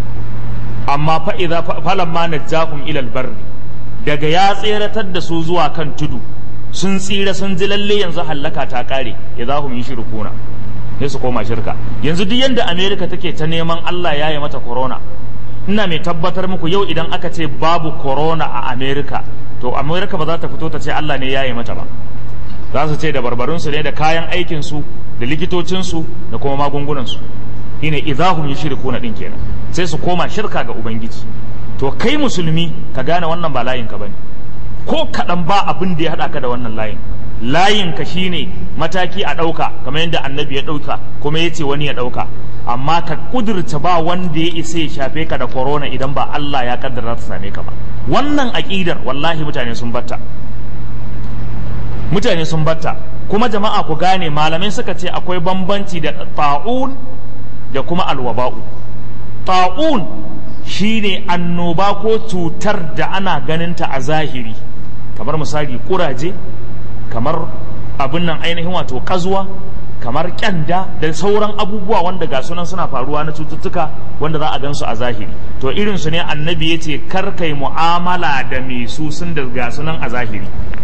amma fa idza falamma najjakum ila albarri daga ya tseratar da su zuwa kan tudu sun tsira sun ji lalle yanzu hallaka ta kare idza hum yushrikuna sai su koma shirka yanzu duk yanda America take ta neman Allah ya yi mata corona ina mai tabbatar muku yau idan aka ce babu corona a America to America ba za ta fito ta ce Allah ne ya yi mata ba za su ce da barbarunsu ne da kayan aikinsu da likitocinsu da kuma magungunansu shine idahum yushrikuna din kenan sai su koma shirka ga ubangiji to kai musulmi ka gane wannan ba layin ka bane ko kaɗan ba abin da ya haɗa ka da wannan layin layin ka shine mataki a ɗauka kamar yadda annabi ya ɗauka kuma ya ce wani ya ɗauka amma ka kudurta ba wanda ya isa ya shafe ka da corona idan ba Allah ya kaddara ta same ka ba wannan aƙidar wallahi mutane sun batta mutane sun batta kuma jama'a ku gane malamai suka ce akwai bambanci da ta'un da kuma alwaba'u ta'un shine annoba ko cutar da ana ganinta a zahiri kamar misali kuraje kamar abin nan ainihin wato kazuwa kamar kyanda da sauran abubuwa wanda ga sunan suna faruwa na cututtuka wanda za a gansu a zahiri to irin su ne annabi ya ce kar kai mu'amala da mai su sun da ga sunan a zahiri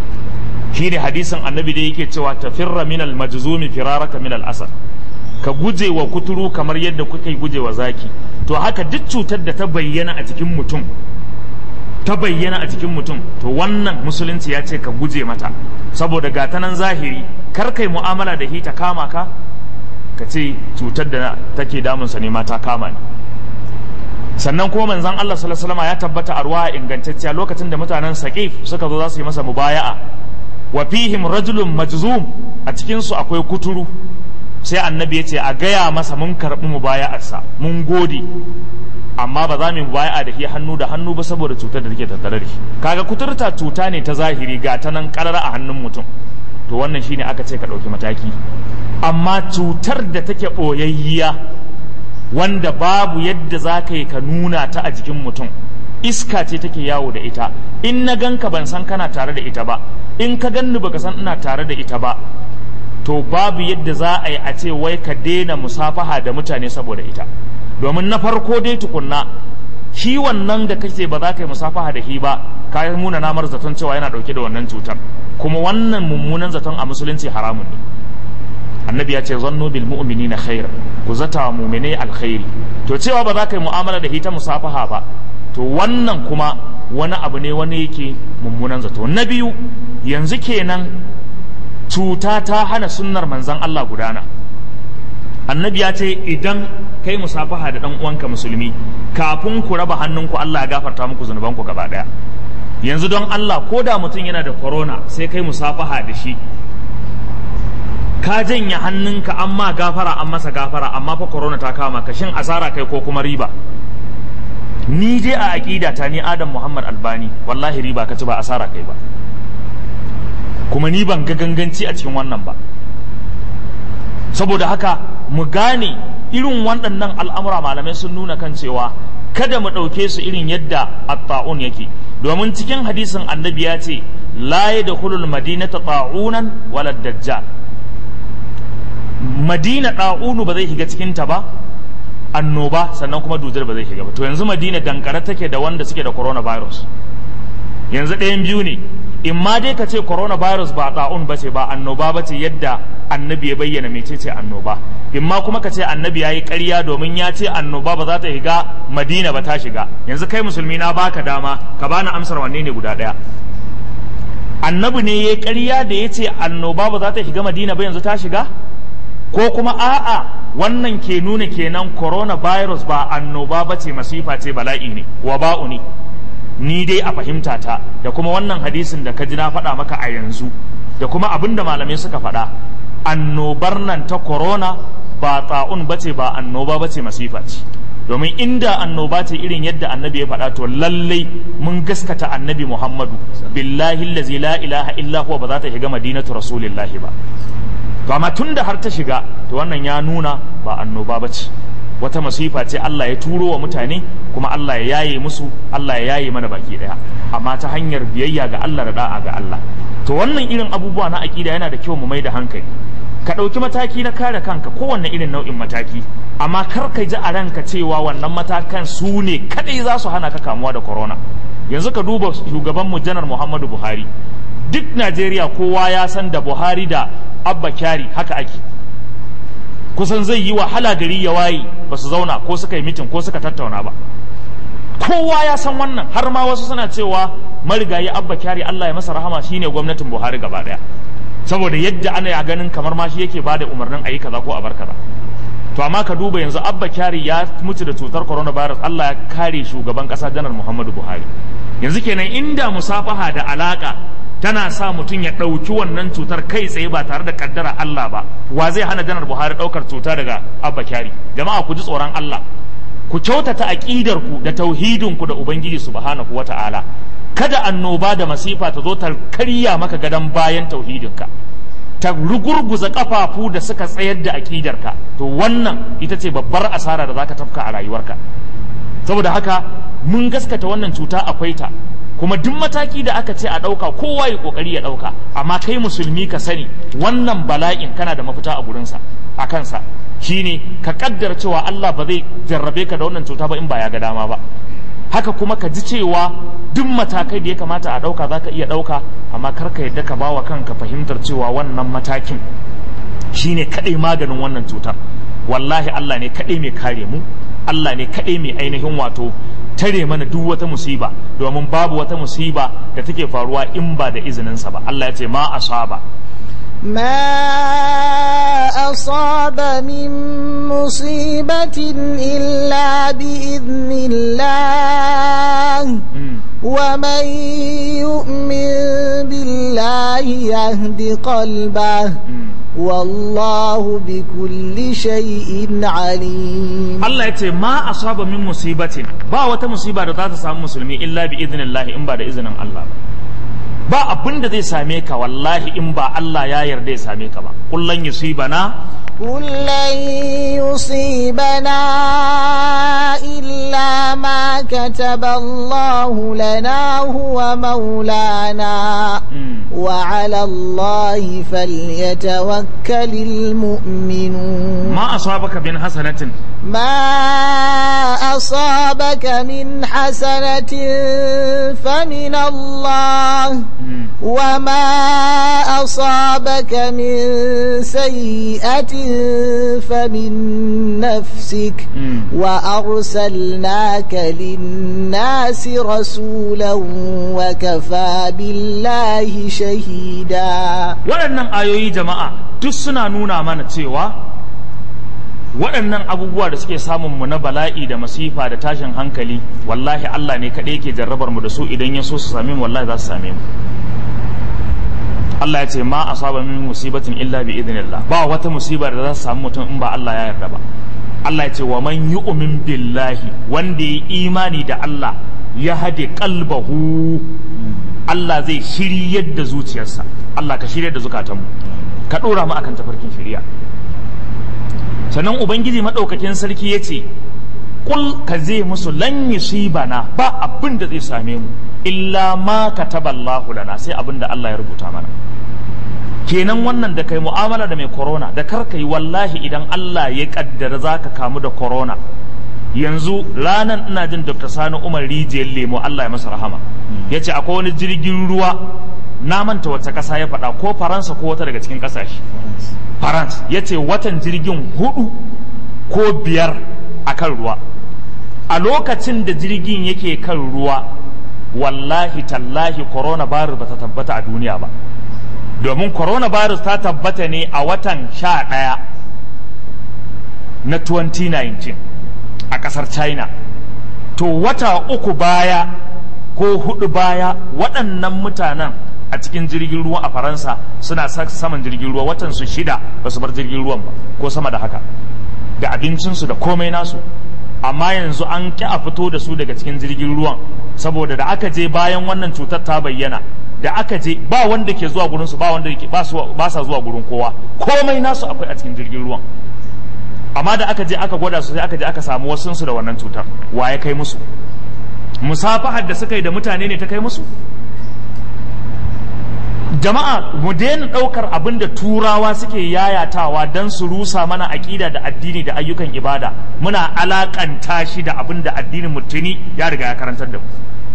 shine hadisin annabi da yake cewa tafirra minal majzumi firaraka minal asad ka guje wa kuturu kamar yadda kuka guje wa zaki to haka duk cutar da ta bayyana a cikin mutum ta bayyana a cikin mutum to wannan musulunci ya ce ka guje mata saboda gata nan zahiri kar kai mu'amala da hita kama ka ka ce cutar da take damunsa ne ma ta kama ni sannan kuma manzon Allah sallallahu alaihi wasallam ya tabbata a ruwa ingantacciya lokacin da mutanen Saqif suka zo za su yi masa mubaya'a wa fihim rajulun majzum a cikin su akwai kuturu sai annabi ya ce a gaya masa mun karɓi mubaya'arsa mun gode amma ba za mu mubaya'a da shi hannu da hannu ba saboda cutar da take tattare da shi kaga kuturta cuta ne ta zahiri ga ta nan karara a hannun mutum to wannan shine aka ce ka ɗauki mataki amma cutar da take ɓoyayyiya wanda babu yadda za ka yi ka nuna ta a jikin mutum iska ce take yawo da ita in na ganka ban san kana tare da ita ba in ka ganni baka san ina tare da ita ba to babu yadda za a yi a ce wai ka daina musafaha da mutane saboda ita domin na farko dai tukunna shi wannan da kake ba za ka yi musafaha da shi ba ka yi muna namar zaton cewa yana dauke da wannan cutar kuma wannan mummunan zaton a musulunci haramun ne annabi ya ce zannu bil mu'minina khaira ku zata wa mu'minai alkhairi to cewa ba za ka yi mu'amala da ita musafaha ba to wannan kuma wani abu ne wani yake mummunan zato na biyu yanzu kenan cuta ta hana sunnar manzan Allah gudana annabi ya ce idan kai musafaha da dan uwanka musulmi kafin ku raba hannunku Allah ya gafarta muku zunubanku gaba daya yanzu don Allah ko da mutum yana da corona sai kai musafaha da shi ka janye hannunka amma gafara an masa gafara amma fa corona ta kama ka shin asara kai ko kuma riba ni dai a aqida ta ni Adam Muhammad Albani wallahi riba ka ci ba asara kai ba kuma ni ban ga ganganci a cikin wannan ba saboda haka mu gane irin waɗannan al'amura malamai sun nuna kan cewa kada mu ɗauke su irin yadda at-ta'un yake domin cikin hadisin annabi ya ce la yadkhulul madinata ta'unan wala dajjal madina ɗa'unu ba zai shiga cikinta ba annoba sannan kuma dujar ba zai shiga ba to yanzu madina dankare take da wanda suke da coronavirus yanzu ɗayan biyu ne in ma dai ka ce coronavirus ba ɗa'un ba ce ba annoba ba ce yadda annabi ya bayyana mecece annoba in ma kuma ka ce annabi ya yi ƙarya domin ya ce annoba ba za ta shiga madina ba ta shiga yanzu kai musulmi na baka dama ka bani amsar wanne ne guda ɗaya annabi ne ya yi ƙarya da ya ce annoba ba za ta shiga madina ba yanzu ta shiga ko kuma a'a wannan ke nuna kenan coronavirus ba annoba ba ce masifa ce bala'i ne wa ba'u ne ni dai a fahimta ta da kuma wannan hadisin da ka ji na faɗa maka a yanzu da kuma abin da malamai suka faɗa annobar nan ta corona ba ta'un ba ce ba annoba ba ce masifa ce domin inda annoba ce irin yadda annabi ya faɗa to lallai mun gaskata annabi muhammadu billahi allazi la ilaha illa huwa ba za ta shiga madinatu rasulillahi ba to amma tun da har ta shiga to wannan ya nuna ba annoba ba ce wata masifa ce Allah ya turo wa mutane kuma Allah ya yaye musu Allah ya yaye mana baki daya amma ta hanyar biyayya ga Allah da da'a ga Allah to wannan irin abubuwa na aƙida yana da kyau mu mai da hankali ka ɗauki mataki na kare kanka kowanne irin nau'in mataki amma kar ka ji a ranka cewa wannan matakan su ne kadai za su hana ka kamuwa da corona yanzu ka duba shugabanmu janar muhammadu buhari duk najeriya kowa ya san da buhari da abba kyari haka ake kusan zai yi wahala gari ya waye ba su zauna ko suka yi mitin ko suka tattauna ba kowa ya san wannan har ma wasu suna cewa marigayi abba kyari allah ya masa rahama shine gwamnatin buhari gaba daya saboda yadda ana ya ganin kamar ma shi yake bada umarnin a yi kaza ko a bar kaza to amma ka duba yanzu abba kyari ya mutu da cutar coronavirus allah ya kare shugaban kasa janar muhammadu buhari yanzu kenan inda musafaha da alaka tana sa mutum ya ɗauki wannan cutar kai tsaye ba tare da kaddara Allah ba wa zai hana janar Buhari ɗaukar cuta daga Abba Kyari jama'a ku ji tsoron Allah ku kyautata aƙidar ku da tauhidin ku da Ubangiji subhanahu wata'ala kada annoba da masifa ta zo ta karya maka gadon bayan tauhidinka ta rugurguza kafafu da suka tsayar da aƙidarka to wannan ita ce babbar asara da zaka tafka a rayuwarka saboda haka mun gaskata wannan cuta akwai ta kuma duk mataki da aka ce a ɗauka kowa ya ƙoƙari ya ɗauka amma kai musulmi ka sani wannan bala'in kana da mafita a gurinsa a kansa shine ka kaddara cewa Allah ba zai jarrabe ka da wannan cuta ba in ba ya ga dama ba haka kuma ka ji cewa duk matakai da ya kamata a ɗauka za ka iya ɗauka amma kar ka yadda ka bawa kanka fahimtar cewa wannan matakin shine kaɗai maganin wannan cutar wallahi Allah ne kaɗai mai kare mu Allah ne kaɗai mai ainihin wato tare mana duk wata musiba domin babu wata musiba da take faruwa in ba da izininsa ba Allah ya ce ma asaba ما أصاب من مصيبة إلا بإذن الله ومن يؤمن بالله يهد قلبه والله بكل شيء عليم Allah ya ce ma asaba min musibatin ba wata musiba da za ta samu musulmi illa bi idnillahi in ba da izinin Allah ba ba abin da zai same ka wallahi in ba Allah ya yarda ya same ka ba kullan yusibana قل لن يصيبنا إلا ما كتب الله لنا هو مولانا وعلى الله فليتوكل المؤمنون ما أصابك من حسنة ما أصابك من حسنة فمن الله وما أصابك من سيئة فمن نفسك وأرسلناك للناس رسولا وكفى بالله شهيدا waɗannan ayoyi jama'a duk suna nuna mana cewa waɗannan abubuwa da suke samun mu na bala'i da masifa da tashin hankali wallahi Allah ne kaɗai ke jarrabar mu da su idan ya so su same mu wallahi za su same mu Allah ya ce ma asaba min musibatin illa bi idnillah ba wata musiba da za su samu mutum in ba Allah ya yarda ba Allah ya ce wa man yu'min billahi wanda ya imani da Allah ya hade qalbahu Allah zai shiryar da zuciyarsa Allah ka shiryar da zukatanmu ka dora mu akan tafarkin shari'a sannan ubangiji madaukakin sarki ya ce kul ka zai musu lan bana ba abin da zai same mu illa ma kataballahu lana sai abin da Allah ya rubuta mana kenan wannan da kai mu'amala da mai corona da kar ka yi wallahi idan Allah ya kaddara zaka kamu da corona yanzu ranan ina jin Dr. Sani Umar Rijiyar Lemo Allah ya masa rahama yace akwai wani jirgin ruwa na manta wata ƙasa ya faɗa ko Faransa ko wata daga cikin ƙasashe France yace watan jirgin hudu ko biyar akan ruwa a lokacin da jirgin yake kan ruwa wallahi tallahi coronavirus ba ta tabbata a duniya ba domin coronavirus ta tabbata ne a watan sha ɗaya na 2019 a ƙasar china to wata uku baya ko hudu baya waɗannan mutanen a cikin jirgin ruwa a faransa suna saman jirgin ruwa watan su shida ba su bar jirgin ruwan ba ko sama da haka da abincinsu da komai nasu amma yanzu an ƙi a fito da su daga cikin jirgin ruwan saboda da aka je bayan wannan cutar ta bayyana da aka je ba wanda ke zuwa gurin su ba wanda ke ba sa zuwa gurin kowa komai nasu akwai a cikin jirgin ruwan amma da aka je aka gwada su sai aka je aka samu wasu su da wannan cutar wa ya kai musu musafahar da suka yi da mutane ne ta kai musu jama'a mu daina ɗaukar abin da turawa suke yayatawa don su rusa mana aƙida da addini da ayyukan ibada muna alaƙanta shi da abin da addinin mutuni ya riga ya karantar da mu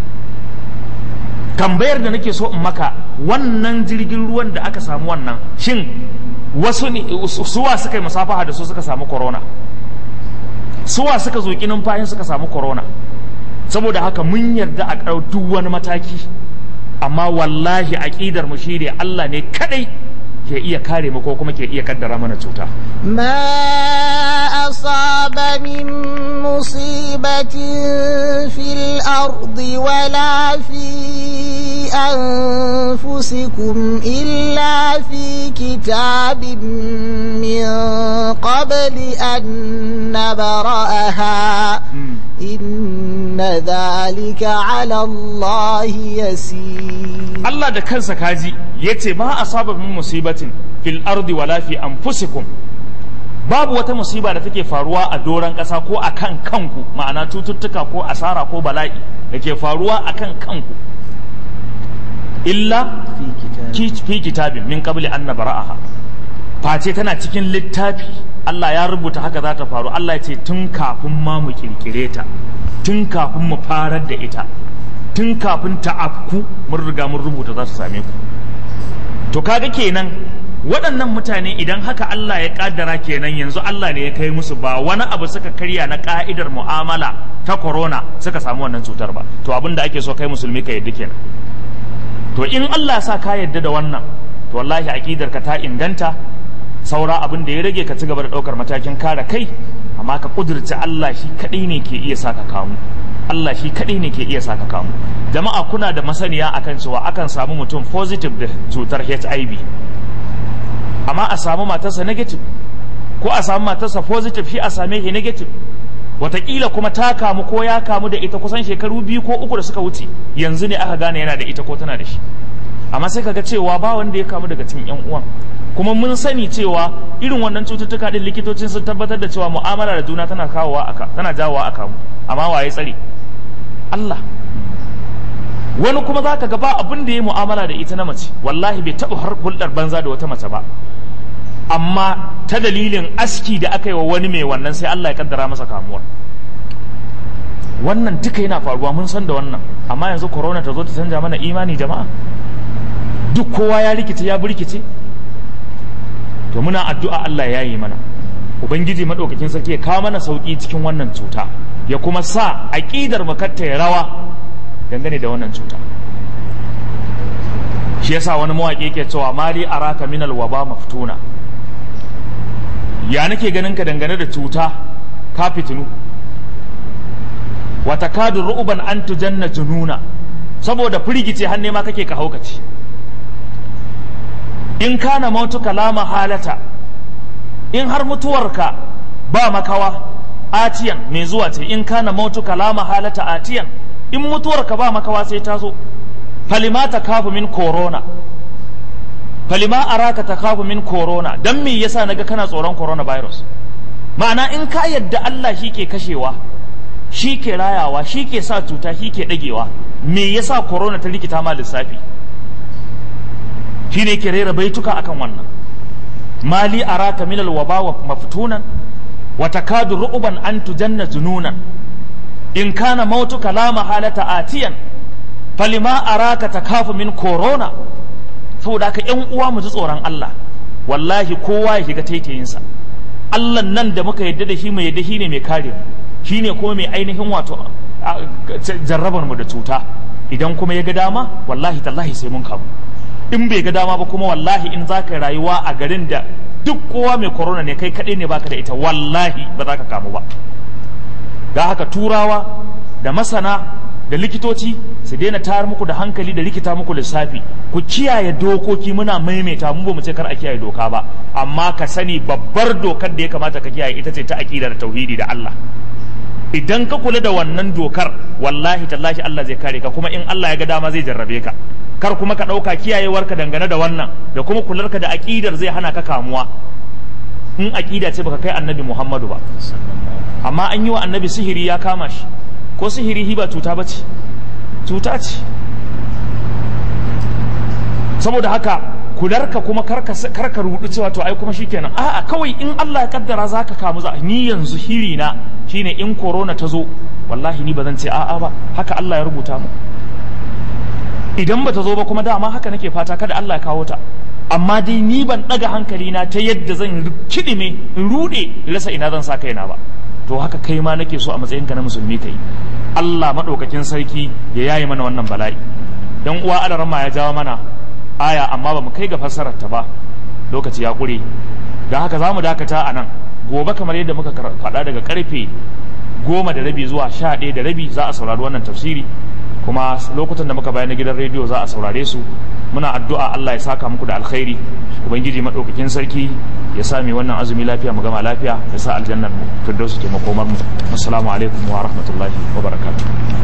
tambayar da nake so in maka wannan jirgin ruwan da aka samu wannan shin wasu ne suwa suka yi musafaha da su suka samu corona suwa suka zoki numfashin suka samu corona saboda haka mun yarda a ƙarau duk wani mataki amma wallahi aƙidar mu shi ne Allah ne kadai ke iya kare mu ko kuma ke iya kaddara mana cuta ما أصاب من مصيبة في الأرض ولا في أنفسكم إلا في كتاب من قبل أن نبرأها إن ذلك على الله يسير Allah da kansa kaji yace ma asaba min musibatin fil ardi wala fi anfusikum babu wata musiba da take faruwa a doron ƙasa ko a kan kanku ma'ana cututtuka ko asara ko bala'i da ke faruwa a kan kanku illa fi kitabin min qabli an nabra'aha face tana cikin littafi Allah ya rubuta haka za ta faru Allah ya ce tun kafin ma mu kirkire ta tun kafin mu farar da ita tun kafin ta afku mun riga mun rubuta za su same ku to kaga kenan waɗannan mutane idan haka Allah ya kaddara kenan yanzu Allah ne ya kai musu ba wani abu suka karya na ka'idar mu'amala ta corona suka samu wannan cutar ba to abin da ake so kai musulmi ka yadda kenan to in Allah ya sa ka yadda da wannan to wallahi aqidar ka ta inganta saura abin da ya rage ka ci gaba da ɗaukar matakin kare kai amma ka kudurci Allah shi kaɗai ne ke iya saka kamu Allah shi kaɗai ne ke iya saka kamu jama'a kuna da masaniya akan cewa akan samu mutum positive da cutar HIV amma a samu matarsa negative ko a samu matarsa positive shi a same shi negative wataƙila kuma ta kamu ko ya kamu da ita kusan shekaru biyu ko uku da suka wuce yanzu ne aka gane yana da ita ko tana da shi amma sai kaga cewa ba wanda ya kamu daga cikin yan uwan kuma mun sani cewa irin wannan cututtuka din likitocin sun tabbatar da cewa mu'amala da juna tana kawowa aka tana jawowa aka mu amma waye tsare Allah wani kuma zaka ga ba abin da ya mu'amala da ita na mace wallahi bai taɓa har hulɗar banza da wata mace ba amma ta dalilin aski da aka yi wa wani mai wannan sai Allah ya kaddara masa kamuwar wannan duka yana faruwa mun san da wannan amma yanzu corona ta zo ta canja mana imani jama'a duk kowa ya rikice ya burkice to muna addu'a Allah ya yi mana ubangiji madaukakin sarki ya kawo mana sauki cikin wannan cuta ya kuma sa aqidar mu katta ya rawa dangane da wannan cuta shi yasa wani mawaƙi yake cewa mali araka minal waba maftuna ya nake ganin ka dangane da cuta ka fitinu wata kadu ru'uban an tujanna jununa saboda firgice har nema kake ka haukace in kana mautuka la mahalata in har mutuwarka ba makawa atiyan mai zuwa ce in kana mautuka la mahalata atiyan in mutuwarka ba makawa sai ta zo falima ta kafu min corona falima araka ta kafu min corona dan me yasa naga kana tsoron coronavirus ma'ana in ka yadda Allah shi ke kashewa shi ke rayawa shi ke sa cuta shi ke ɗagewa me yasa corona ta rikita ma lissafi shi ne ke rera baituka akan wannan mali araka minal waba wa maftunan wa takadu ru'ban an tujanna jununan in kana mautuka la mahalata atiyan falima araka takafu min corona saboda haka yan uwa mu ji tsoron Allah wallahi kowa ya shiga taitayinsa Allah nan da muka yadda da shi mai yadda shi ne mai kare mu shi ne kuma mai ainihin wato jarrabar mu da cuta idan kuma ya ga dama wallahi tallahi sai mun kamu in bai ga dama ba kuma wallahi in za ka rayuwa a garin da duk kowa mai corona ne kai kaɗai ne baka da ita wallahi ba za ka kamu ba ga haka turawa da masana da likitoci su daina tayar muku da hankali da rikita muku lissafi ku kiyaye dokoki muna maimaita mu ba mu ce kar a kiyaye doka ba amma ka sani babbar dokar da ya kamata ka kiyaye ita ce ta aqida da tauhidi da Allah idan ka kula da wannan dokar wallahi tallahi Allah zai kare ka kuma in Allah ya ga dama zai jarrabe ka kar kuma ka ɗauka kiyayewarka dangane da wannan da kuma kularka da aƙidar zai hana ka kamuwa in aƙida ce baka kai annabi Muhammadu ba amma an yi wa annabi sihiri ya kama shi ko sihiri hi ba cuta ba ce cuta ce saboda haka kularka kuma karka rudu cewa to ai kuma shikenan a'a kawai in Allah ya kaddara zaka kamu za ni yanzu hiri na shine in corona ta zo wallahi ni ba zan ce a'a ba haka Allah ya rubuta mu idan ba ta zo ba kuma dama haka nake fata kada Allah ya kawo ta amma dai ni ban daga hankali na ta yadda zan kidime in rude rasa ina zan sa kaina ba to haka kai ma nake so a matsayin ka na musulmi kai Allah madaukakin sarki ya yaye mana wannan bala'i dan uwa alarama ya jawo mana aya amma ba mu kai ga fassarar ta ba lokaci ya kure don haka za mu dakata a nan gobe kamar yadda muka faɗa daga karfe goma da rabi zuwa sha ɗaya da rabi za a saurari wannan tafsiri kuma lokutan da muka bayar na gidan rediyo za a saurare su muna addu'a Allah ya saka muku da alkhairi ubangiji madaukakin sarki ya sa mi wannan azumi lafiya mu gama lafiya ya sa aljannar mu firdausu ke makomar mu assalamu alaikum wa rahmatullahi wa barakatuh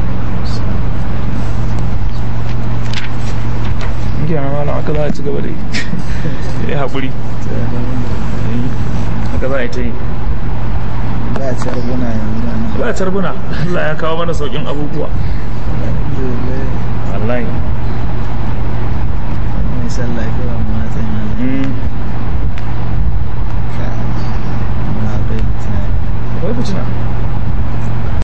kenan malam haka za a ci gaba da yi ya haƙuri haka za a yi ta yi za a ci arbuna yanzu da nan za a carbuna Allah ya kawo mana sauƙin abubuwa alhamdulillah wallahi mai sallah